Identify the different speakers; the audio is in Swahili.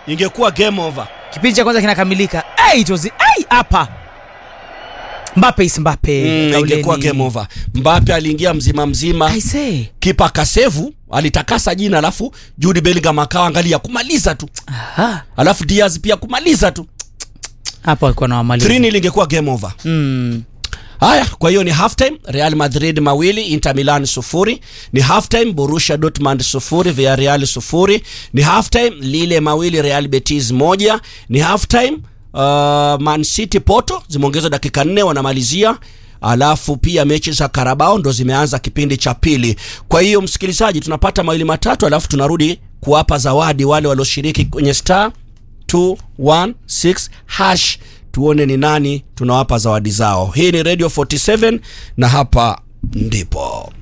Speaker 1: ingekuwa game over
Speaker 2: kipindi cha kwanza kinakamilika hey, it was hey, hapa Mbappe is Mbappe
Speaker 1: mm,
Speaker 2: kauleni.
Speaker 1: ingekuwa game over mbape aliingia mzima mzima
Speaker 2: I say
Speaker 1: kipa kasevu alitakasa jina alafu Jude Bellingham akawa angalia kumaliza tu
Speaker 2: aha
Speaker 1: alafu Diaz pia kumaliza tu
Speaker 2: hapa walikuwa na wamaliza
Speaker 1: 3 lingekuwa game over
Speaker 2: mm.
Speaker 1: haya kwa hiyo ni half time Real Madrid mawili Inter Milan sufuri ni half time Borussia Dortmund sufuri Villarreal sufuri ni half time Lille mawili Real Betis moja ni half time uh, Man City Porto zimeongezwa dakika nne wanamalizia alafu pia mechi za Carabao ndo zimeanza kipindi cha pili kwa hiyo msikilizaji tunapata mawili matatu alafu tunarudi kuwapa zawadi wale walioshiriki kwenye star 216 hash tuone ni nani tunawapa zawadi zao hii ni radio 47 na hapa ndipo